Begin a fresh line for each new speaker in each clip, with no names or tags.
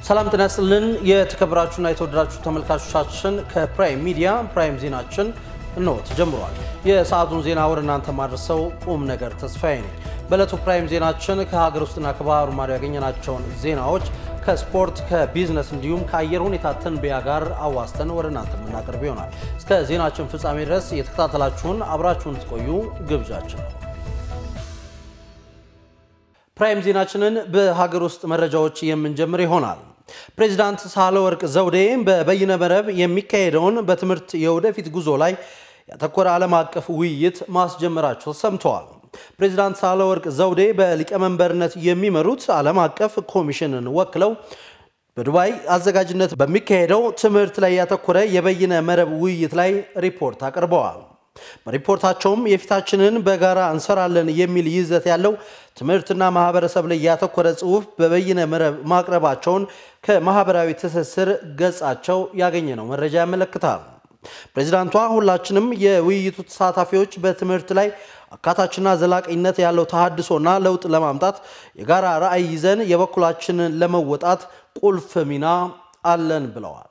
ሰላም ጤና ይስጥልን። የተከበራችሁና የተወደዳችሁ ተመልካቾቻችን ከፕራይም ሚዲያ ፕራይም ዜናችን እንሆ ተጀምሯል። የሰዓቱን ዜና ወደ እናንተ ማድረሰው ቁም ነገር ተስፋዬ ነኝ። በዕለቱ ፕራይም ዜናችን ከሀገር ውስጥና ከባህሩ ማዶ ያገኘናቸውን ዜናዎች ከስፖርት ከቢዝነስ እንዲሁም ከአየር ሁኔታ ትንበያ ጋር አዋስተን ወደ እናንተ የምናቀርብ ይሆናል። እስከ ዜናችን ፍጻሜ ድረስ የተከታተላችሁን አብራችሁን ትቆዩ ግብዣችን ነው። ፕራይም ዜናችንን በሀገር ውስጥ መረጃዎች የምንጀምር ይሆናል። ፕሬዚዳንት ሳህለወርቅ ዘውዴ በበይነ መረብ የሚካሄደውን በትምህርት የወደፊት ጉዞ ላይ ያተኮረ ዓለም አቀፍ ውይይት ማስጀመራቸው ሰምተዋል። ፕሬዚዳንት ሳህለወርቅ ዘውዴ በሊቀመንበርነት የሚመሩት ዓለም አቀፍ ኮሚሽንን ወክለው በዱባይ አዘጋጅነት በሚካሄደው ትምህርት ላይ ያተኮረ የበይነ መረብ ውይይት ላይ ሪፖርት አቅርበዋል። በሪፖርታቸውም የፊታችንን በጋራ እንሰራለን የሚል ይዘት ያለው ትምህርትና ማህበረሰብ ላይ ያተኮረ ጽሑፍ በበይነ መረብ ማቅረባቸውን ከማህበራዊ ትስስር ገጻቸው ያገኘነው መረጃ ያመለክታል። ፕሬዚዳንቷ ሁላችንም የውይይቱ ተሳታፊዎች በትምህርት ላይ አካታችና ዘላቂነት ያለው ተሃድሶና ለውጥ ለማምጣት የጋራ ራዕይ ይዘን የበኩላችንን ለመወጣት ቁልፍ ሚና አለን ብለዋል።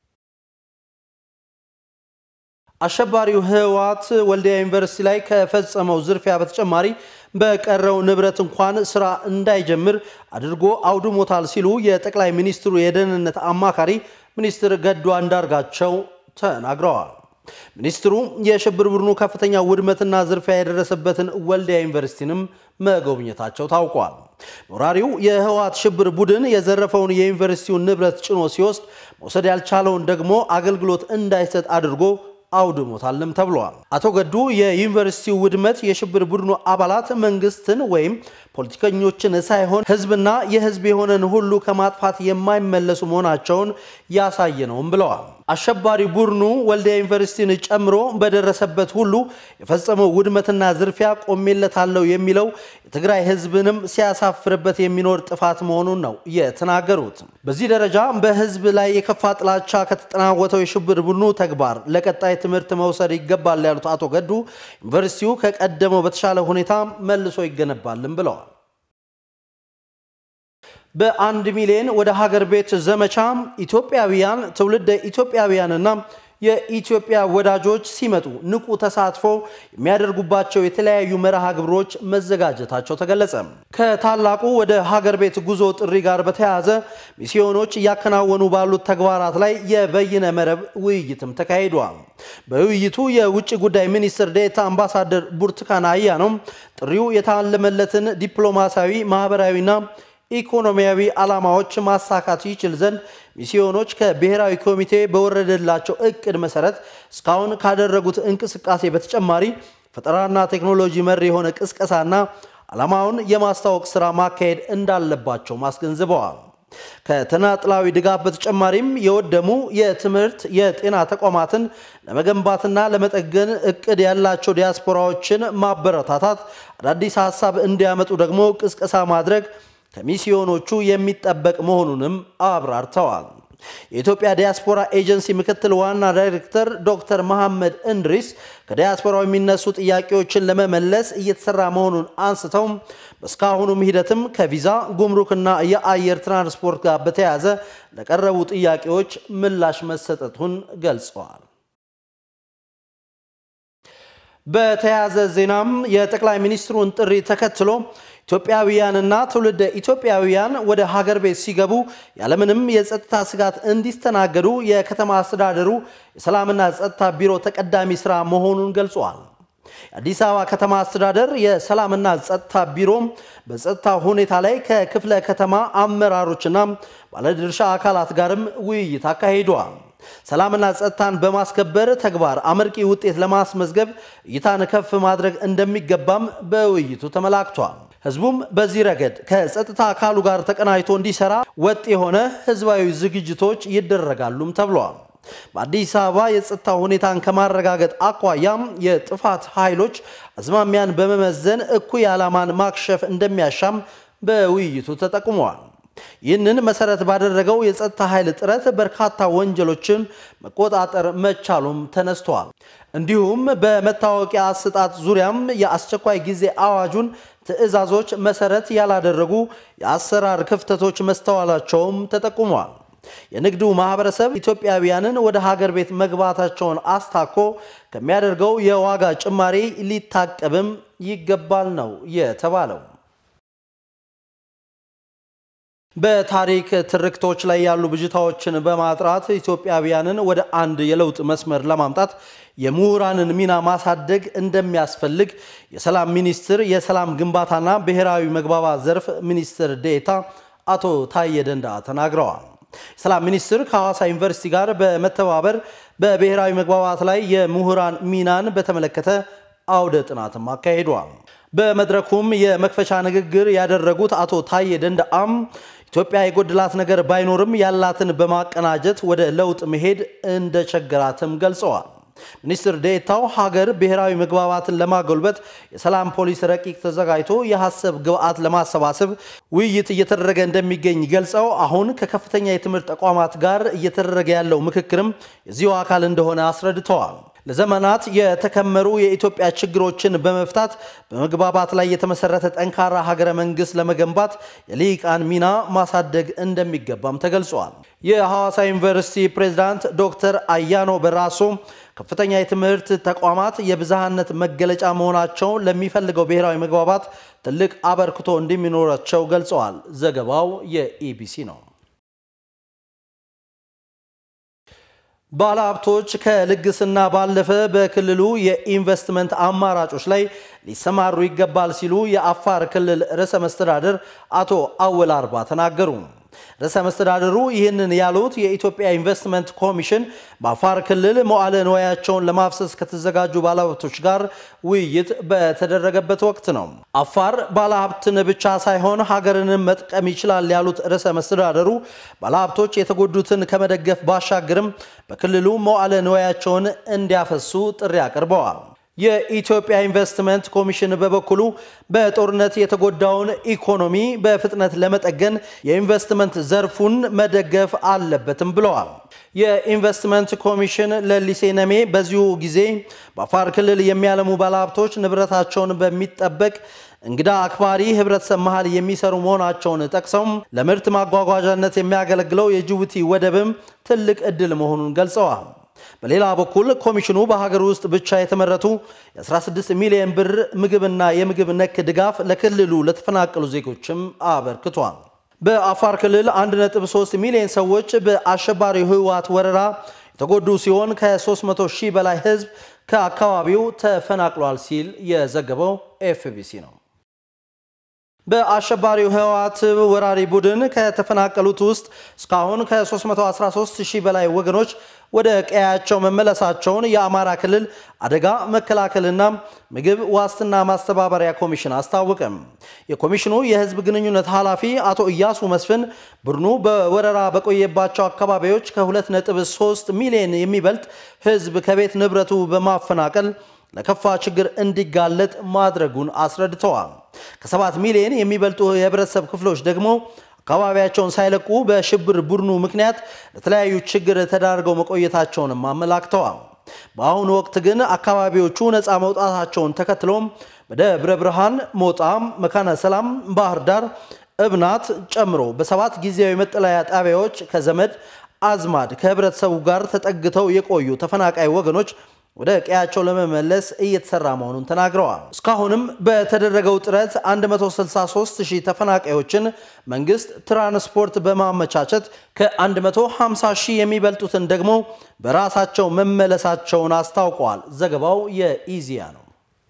አሸባሪው ህወሓት ወልዲያ ዩኒቨርሲቲ ላይ ከፈጸመው ዝርፊያ በተጨማሪ በቀረው ንብረት እንኳን ስራ እንዳይጀምር አድርጎ አውድሞታል ሲሉ የጠቅላይ ሚኒስትሩ የደህንነት አማካሪ ሚኒስትር ገዱ አንዳርጋቸው ተናግረዋል። ሚኒስትሩ የሽብር ቡድኑ ከፍተኛ ውድመትና ዝርፊያ የደረሰበትን ወልዲያ ዩኒቨርሲቲንም መጎብኘታቸው ታውቋል። ወራሪው የህወሓት ሽብር ቡድን የዘረፈውን የዩኒቨርሲቲውን ንብረት ጭኖ ሲወስድ መውሰድ ያልቻለውን ደግሞ አገልግሎት እንዳይሰጥ አድርጎ አውድሞታልም ተብሏል። አቶ ገዱ የዩኒቨርሲቲው ውድመት የሽብር ቡድኑ አባላት መንግስትን ወይም ፖለቲከኞችን ሳይሆን ህዝብና የህዝብ የሆነን ሁሉ ከማጥፋት የማይመለሱ መሆናቸውን ያሳየ ነውም ብለዋል። አሸባሪ ቡድኑ ወልዲያ ዩኒቨርሲቲን ጨምሮ በደረሰበት ሁሉ የፈጸመው ውድመትና ዝርፊያ ቆሜለታለሁ የሚለው የትግራይ ህዝብንም ሲያሳፍርበት የሚኖር ጥፋት መሆኑን ነው የተናገሩት። በዚህ ደረጃ በህዝብ ላይ የከፋ ጥላቻ ከተጠናወተው የሽብር ቡድኑ ተግባር ለቀጣይ ትምህርት መውሰድ ይገባል ያሉት አቶ ገዱ ዩኒቨርሲቲው ከቀደመው በተሻለ ሁኔታ መልሶ ይገነባልም ብለዋል። በአንድ ሚሊዮን ወደ ሀገር ቤት ዘመቻ ኢትዮጵያውያን ትውልደ ኢትዮጵያውያንና የኢትዮጵያ ወዳጆች ሲመጡ ንቁ ተሳትፎ የሚያደርጉባቸው የተለያዩ መርሃ ግብሮች መዘጋጀታቸው ተገለጸ። ከታላቁ ወደ ሀገር ቤት ጉዞ ጥሪ ጋር በተያያዘ ሚስዮኖች እያከናወኑ ባሉት ተግባራት ላይ የበይነ መረብ ውይይትም ተካሂዷል። በውይይቱ የውጭ ጉዳይ ሚኒስትር ዴኤታ አምባሳደር ብርቱካን አያኖም ጥሪው የታለመለትን ዲፕሎማሲያዊ ማህበራዊና ኢኮኖሚያዊ ዓላማዎች ማሳካት ይችል ዘንድ ሚስዮኖች ከብሔራዊ ኮሚቴ በወረደላቸው እቅድ መሰረት እስካሁን ካደረጉት እንቅስቃሴ በተጨማሪ ፈጠራና ቴክኖሎጂ መር የሆነ ቅስቀሳና ዓላማውን የማስታወቅ ስራ ማካሄድ እንዳለባቸው አስገንዝበዋል። ከተናጥላዊ ድጋፍ በተጨማሪም የወደሙ የትምህርት፣ የጤና ተቋማትን ለመገንባትና ለመጠገን እቅድ ያላቸው ዲያስፖራዎችን ማበረታታት፣ አዳዲስ ሀሳብ እንዲያመጡ ደግሞ ቅስቀሳ ማድረግ ከሚስዮኖቹ የሚጠበቅ መሆኑንም አብራርተዋል። የኢትዮጵያ ዲያስፖራ ኤጀንሲ ምክትል ዋና ዳይሬክተር ዶክተር መሐመድ እንድሪስ ከዲያስፖራው የሚነሱ ጥያቄዎችን ለመመለስ እየተሰራ መሆኑን አንስተው በእስካሁኑም ሂደትም ከቪዛ ጉምሩክና የአየር ትራንስፖርት ጋር በተያያዘ ለቀረቡ ጥያቄዎች ምላሽ መሰጠቱን ገልጸዋል። በተያያዘ ዜናም የጠቅላይ ሚኒስትሩን ጥሪ ተከትሎ ኢትዮጵያውያንና ትውልደ ኢትዮጵያውያን ወደ ሀገር ቤት ሲገቡ ያለምንም የጸጥታ ስጋት እንዲስተናገዱ የከተማ አስተዳደሩ የሰላምና ጸጥታ ቢሮ ተቀዳሚ ስራ መሆኑን ገልጿል። የአዲስ አበባ ከተማ አስተዳደር የሰላምና ጸጥታ ቢሮ በጸጥታ ሁኔታ ላይ ከክፍለ ከተማ አመራሮችና ባለድርሻ አካላት ጋርም ውይይት አካሂደዋል። ሰላምና ጸጥታን በማስከበር ተግባር አመርቂ ውጤት ለማስመዝገብ እይታን ከፍ ማድረግ እንደሚገባም በውይይቱ ተመላክቷል። ህዝቡም በዚህ ረገድ ከጸጥታ አካሉ ጋር ተቀናጅቶ እንዲሰራ ወጥ የሆነ ህዝባዊ ዝግጅቶች ይደረጋሉም ተብለዋል። በአዲስ አበባ የጸጥታ ሁኔታን ከማረጋገጥ አኳያም የጥፋት ኃይሎች አዝማሚያን በመመዘን እኩይ ዓላማን ማክሸፍ እንደሚያሻም በውይይቱ ተጠቁመዋል። ይህንን መሰረት ባደረገው የጸጥታ ኃይል ጥረት በርካታ ወንጀሎችን መቆጣጠር መቻሉም ተነስቷል። እንዲሁም በመታወቂያ አሰጣጥ ዙሪያም የአስቸኳይ ጊዜ አዋጁን ትዕዛዞች መሰረት ያላደረጉ የአሰራር ክፍተቶች መስተዋላቸውም ተጠቁሟል። የንግዱ ማህበረሰብ ኢትዮጵያውያንን ወደ ሀገር ቤት መግባታቸውን አስታኮ ከሚያደርገው የዋጋ ጭማሪ ሊታቀብም ይገባል ነው የተባለው። በታሪክ ትርክቶች ላይ ያሉ ብዥታዎችን በማጥራት ኢትዮጵያውያንን ወደ አንድ የለውጥ መስመር ለማምጣት የምሁራንን ሚና ማሳደግ እንደሚያስፈልግ የሰላም ሚኒስትር የሰላም ግንባታና ብሔራዊ መግባባት ዘርፍ ሚኒስትር ዴኤታ አቶ ታዬ ደንደአ ተናግረዋል። የሰላም ሚኒስትር ከሐዋሳ ዩኒቨርሲቲ ጋር በመተባበር በብሔራዊ መግባባት ላይ የምሁራን ሚናን በተመለከተ አውደ ጥናትም አካሂዷል። በመድረኩም የመክፈቻ ንግግር ያደረጉት አቶ ታዬ ደንደአም ኢትዮጵያ የጎደላት ነገር ባይኖርም ያላትን በማቀናጀት ወደ ለውጥ መሄድ እንደቸገራትም ገልጸዋል። ሚኒስትር ዴኤታው ሀገር ብሔራዊ መግባባትን ለማጎልበት የሰላም ፖሊስ ረቂቅ ተዘጋጅቶ የሀሳብ ግብዓት ለማሰባሰብ ውይይት እየተደረገ እንደሚገኝ ገልጸው አሁን ከከፍተኛ የትምህርት ተቋማት ጋር እየተደረገ ያለው ምክክርም የዚሁ አካል እንደሆነ አስረድተዋል። ለዘመናት የተከመሩ የኢትዮጵያ ችግሮችን በመፍታት በመግባባት ላይ የተመሰረተ ጠንካራ ሀገረ መንግስት ለመገንባት የልሂቃን ሚና ማሳደግ እንደሚገባም ተገልጿል። የሐዋሳ ዩኒቨርሲቲ ፕሬዝዳንት ዶክተር አያኖ በራሶ ከፍተኛ የትምህርት ተቋማት የብዝሃነት መገለጫ መሆናቸው ለሚፈልገው ብሔራዊ መግባባት ትልቅ አበርክቶ እንደሚኖራቸው ገልጸዋል። ዘገባው የኢቢሲ ነው። ባለሀብቶች ከልግስና ባለፈ በክልሉ የኢንቨስትመንት አማራጮች ላይ ሊሰማሩ ይገባል ሲሉ የአፋር ክልል ርዕሰ መስተዳድር አቶ አወል አርባ ተናገሩ። ርዕሰ መስተዳድሩ ይህንን ያሉት የኢትዮጵያ ኢንቨስትመንት ኮሚሽን በአፋር ክልል መዋዕለ ንዋያቸውን ለማፍሰስ ከተዘጋጁ ባለሀብቶች ጋር ውይይት በተደረገበት ወቅት ነው። አፋር ባለሀብትን ብቻ ሳይሆን ሀገርንም መጥቀም ይችላል ያሉት ርዕሰ መስተዳድሩ ባለሀብቶች የተጎዱትን ከመደገፍ ባሻገርም በክልሉ መዋዕለ ንዋያቸውን እንዲያፈሱ ጥሪ አቅርበዋል። የኢትዮጵያ ኢንቨስትመንት ኮሚሽን በበኩሉ በጦርነት የተጎዳውን ኢኮኖሚ በፍጥነት ለመጠገን የኢንቨስትመንት ዘርፉን መደገፍ አለበትም ብለዋል። የኢንቨስትመንት ኮሚሽን ለሊሴ ነሜ በዚሁ ጊዜ በአፋር ክልል የሚያለሙ ባለሀብቶች ንብረታቸውን በሚጠበቅ እንግዳ አክባሪ ህብረተሰብ መሃል የሚሰሩ መሆናቸውን ጠቅሰውም ለምርት ማጓጓዣነት የሚያገለግለው የጅቡቲ ወደብም ትልቅ ዕድል መሆኑን ገልጸዋል። በሌላ በኩል ኮሚሽኑ በሀገር ውስጥ ብቻ የተመረቱ የ16 ሚሊዮን ብር ምግብና የምግብ ነክ ድጋፍ ለክልሉ ለተፈናቀሉ ዜጎችም አበርክቷል። በአፋር ክልል 1.3 ሚሊዮን ሰዎች በአሸባሪው ህወሓት ወረራ የተጎዱ ሲሆን ከ300 ሺህ በላይ ህዝብ ከአካባቢው ተፈናቅሏል ሲል የዘገበው ኤፍቢሲ ነው። በአሸባሪው ህወሓት ወራሪ ቡድን ከተፈናቀሉት ውስጥ እስካሁን ከ313 ሺህ በላይ ወገኖች ወደ ቀያቸው መመለሳቸውን የአማራ ክልል አደጋ መከላከልና ምግብ ዋስትና ማስተባበሪያ ኮሚሽን አስታወቀም። የኮሚሽኑ የህዝብ ግንኙነት ኃላፊ አቶ እያሱ መስፍን ቡድኑ በወረራ በቆየባቸው አካባቢዎች ከ2.3 ሚሊዮን የሚበልጥ ህዝብ ከቤት ንብረቱ በማፈናቀል ለከፋ ችግር እንዲጋለጥ ማድረጉን አስረድተዋል። ከሰባት ሚሊዮን የሚበልጡ የህብረተሰብ ክፍሎች ደግሞ አካባቢያቸውን ሳይለቁ በሽብር ቡድኑ ምክንያት ለተለያዩ ችግር ተዳርገው መቆየታቸውንም አመላክተዋል። በአሁኑ ወቅት ግን አካባቢዎቹ ነፃ መውጣታቸውን ተከትሎም በደብረ ብርሃን፣ ሞጣ፣ መካነ ሰላም፣ ባህር ዳር፣ እብናት ጨምሮ በሰባት ጊዜያዊ መጠለያ ጣቢያዎች ከዘመድ አዝማድ ከህብረተሰቡ ጋር ተጠግተው የቆዩ ተፈናቃይ ወገኖች ወደ ቀያቸው ለመመለስ እየተሰራ መሆኑን ተናግረዋል። እስካሁንም በተደረገው ጥረት 163 ሺህ ተፈናቃዮችን መንግስት ትራንስፖርት በማመቻቸት ከ150 ሺህ የሚበልጡትን ደግሞ በራሳቸው መመለሳቸውን አስታውቀዋል። ዘገባው የኢዚያ ነው።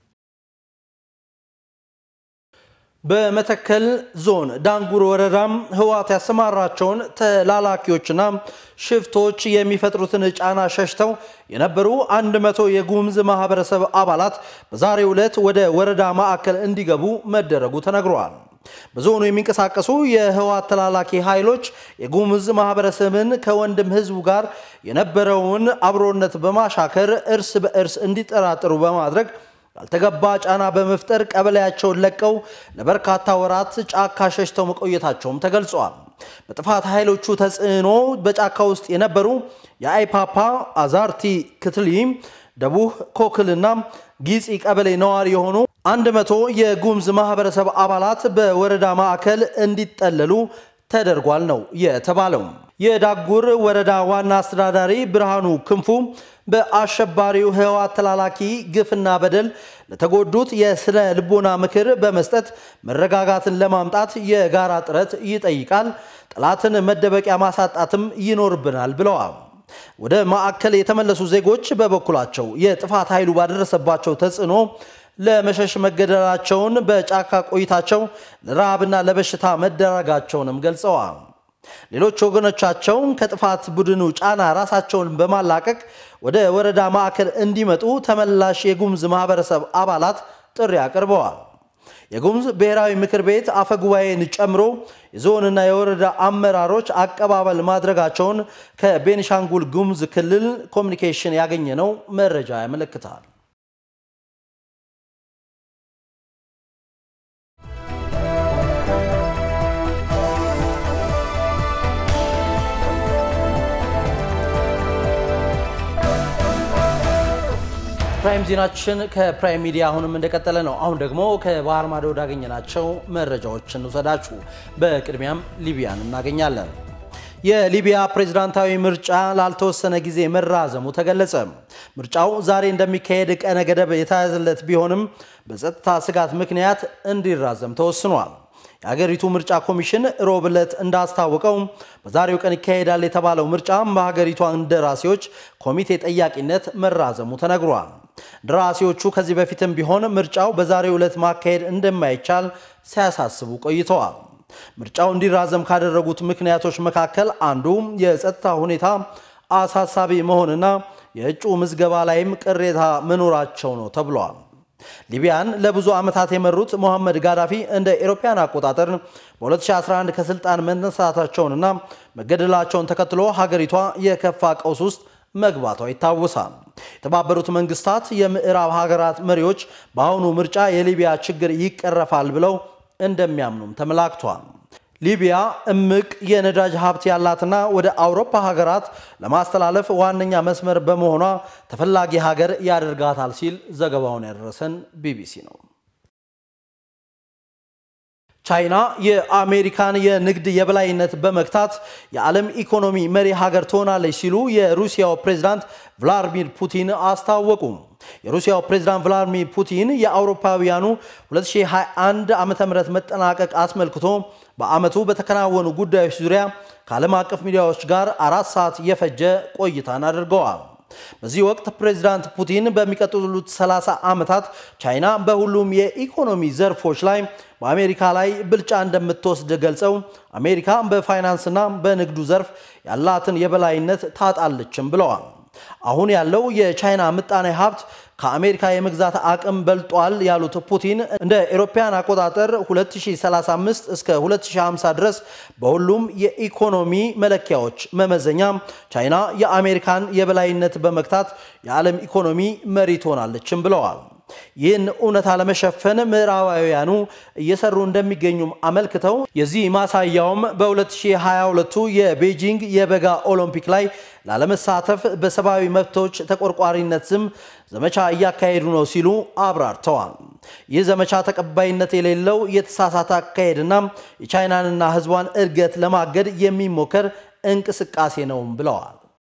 በመተከል ዞን ዳንጉር ወረዳም ህወሓት ያሰማራቸውን ተላላኪዎችና ሽፍቶች የሚፈጥሩትን ጫና ሸሽተው የነበሩ 100 የጉሙዝ ማህበረሰብ አባላት በዛሬው ዕለት ወደ ወረዳ ማዕከል እንዲገቡ መደረጉ ተነግሯል። በዞኑ የሚንቀሳቀሱ የህወሓት ተላላኪ ኃይሎች የጉሙዝ ማህበረሰብን ከወንድም ህዝቡ ጋር የነበረውን አብሮነት በማሻከር እርስ በእርስ እንዲጠራጠሩ በማድረግ ያልተገባ ጫና በመፍጠር ቀበሌያቸውን ለቀው ለበርካታ ወራት ጫካ ሸሽተው መቆየታቸውም ተገልጿል። በጥፋት ኃይሎቹ ተጽዕኖ በጫካ ውስጥ የነበሩ የአይፓፓ አዛርቲ ክትሊ፣ ደቡህ ኮክልና ጊፂ ቀበሌ ነዋሪ የሆኑ አንድ መቶ የጉሙዝ ማህበረሰብ አባላት በወረዳ ማዕከል እንዲጠለሉ ተደርጓል ነው የተባለው። የዳጉር ወረዳ ዋና አስተዳዳሪ ብርሃኑ ክንፉ በአሸባሪው ህወሓት ተላላኪ ግፍና በደል ለተጎዱት የስነ ልቦና ምክር በመስጠት መረጋጋትን ለማምጣት የጋራ ጥረት ይጠይቃል፣ ጠላትን መደበቂያ ማሳጣትም ይኖርብናል ብለዋል። ወደ ማዕከል የተመለሱ ዜጎች በበኩላቸው የጥፋት ኃይሉ ባደረሰባቸው ተጽዕኖ ለመሸሽ መገደላቸውን፣ በጫካ ቆይታቸው ለረሃብና ለበሽታ መደረጋቸውንም ገልጸዋል። ሌሎች ወገኖቻቸውን ከጥፋት ቡድኑ ጫና ራሳቸውን በማላቀቅ ወደ ወረዳ ማዕከል እንዲመጡ ተመላሽ የጉሙዝ ማህበረሰብ አባላት ጥሪ አቅርበዋል። የጉሙዝ ብሔራዊ ምክር ቤት አፈ ጉባኤን ጨምሮ የዞንና የወረዳ አመራሮች አቀባበል ማድረጋቸውን ከቤኒሻንጉል ጉሙዝ ክልል ኮሚኒኬሽን ያገኘነው መረጃ ያመለክታል። ፕራይም ዜናችን ከፕራይም ሚዲያ አሁንም እንደቀጠለ ነው። አሁን ደግሞ ከባህር ማዶ ወዳገኘናቸው መረጃዎች እንውሰዳችሁ። በቅድሚያም ሊቢያን እናገኛለን። የሊቢያ ፕሬዝዳንታዊ ምርጫ ላልተወሰነ ጊዜ መራዘሙ ተገለጸ። ምርጫው ዛሬ እንደሚካሄድ ቀነ ገደብ የተያዘለት ቢሆንም በጸጥታ ስጋት ምክንያት እንዲራዘም ተወስኗል። የሀገሪቱ ምርጫ ኮሚሽን ሮብ ዕለት እንዳስታወቀው በዛሬው ቀን ይካሄዳል የተባለው ምርጫ በሀገሪቷ እንደራሴዎች ኮሚቴ ጠያቂነት መራዘሙ ተነግሯል። እንደራሴዎቹ ከዚህ በፊትም ቢሆን ምርጫው በዛሬው ዕለት ማካሄድ እንደማይቻል ሲያሳስቡ ቆይተዋል። ምርጫው እንዲራዘም ካደረጉት ምክንያቶች መካከል አንዱ የጸጥታ ሁኔታ አሳሳቢ መሆንና የእጩ ምዝገባ ላይም ቅሬታ መኖራቸው ነው ተብሏል። ሊቢያን ለብዙ ዓመታት የመሩት ሞሐመድ ጋዳፊ እንደ ኤሮፓያን አቆጣጠር በ2011 ከስልጣን መነሳታቸውንና መገደላቸውን ተከትሎ ሀገሪቷ የከፋ ቀውስ ውስጥ መግባቷ ይታወሳል። የተባበሩት መንግስታት የምዕራብ ሀገራት መሪዎች በአሁኑ ምርጫ የሊቢያ ችግር ይቀረፋል ብለው እንደሚያምኑም ተመላክቷል። ሊቢያ እምቅ የነዳጅ ሀብት ያላትና ወደ አውሮፓ ሀገራት ለማስተላለፍ ዋነኛ መስመር በመሆኗ ተፈላጊ ሀገር ያደርጋታል ሲል ዘገባውን ያደረሰን ቢቢሲ ነው። ቻይና የአሜሪካን የንግድ የበላይነት በመግታት የዓለም ኢኮኖሚ መሪ ሀገር ትሆናለች ሲሉ የሩሲያው ፕሬዝዳንት ቭላዲሚር ፑቲን አስታወቁ። የሩሲያው ፕሬዝዳንት ቭላዲሚር ፑቲን የአውሮፓውያኑ 2021 ዓ ም መጠናቀቅ አስመልክቶ በዓመቱ በተከናወኑ ጉዳዮች ዙሪያ ከዓለም አቀፍ ሚዲያዎች ጋር አራት ሰዓት የፈጀ ቆይታን አድርገዋል። በዚህ ወቅት ፕሬዝዳንት ፑቲን በሚቀጥሉት 30 ዓመታት ቻይና በሁሉም የኢኮኖሚ ዘርፎች ላይ በአሜሪካ ላይ ብልጫ እንደምትወስድ ገልጸው አሜሪካ በፋይናንስና በንግዱ ዘርፍ ያላትን የበላይነት ታጣለችም ብለዋል። አሁን ያለው የቻይና ምጣኔ ሀብት ከአሜሪካ የመግዛት አቅም በልጧል ያሉት ፑቲን እንደ ኤሮፓያን አቆጣጠር 2035 እስከ 2050 ድረስ በሁሉም የኢኮኖሚ መለኪያዎች መመዘኛ ቻይና የአሜሪካን የበላይነት በመግታት የዓለም ኢኮኖሚ መሪ ትሆናለችም ብለዋል። ይህን እውነታ ለመሸፈን ምዕራባውያኑ እየሰሩ እንደሚገኙም አመልክተው የዚህ ማሳያውም በ2022 የቤጂንግ የበጋ ኦሎምፒክ ላይ ላለመሳተፍ በሰብአዊ መብቶች ተቆርቋሪነት ስም ዘመቻ እያካሄዱ ነው ሲሉ አብራርተዋል። ይህ ዘመቻ ተቀባይነት የሌለው የተሳሳተ አካሄድና የቻይናንና ሕዝቧን እድገት ለማገድ የሚሞከር እንቅስቃሴ ነውም ብለዋል።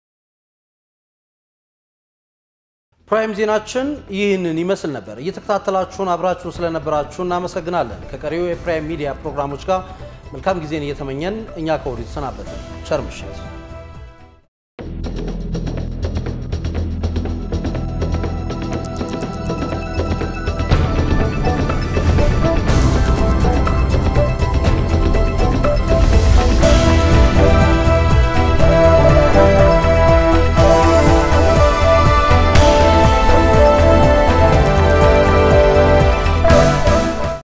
ፕራይም ዜናችን ይህንን ይመስል ነበር። እየተከታተላችሁን አብራችሁን ስለነበራችሁ እናመሰግናለን። ከቀሪው የፕራይም ሚዲያ ፕሮግራሞች ጋር መልካም ጊዜን እየተመኘን እኛ ከወዲሁ ተሰናበትን። ቸር ምሽት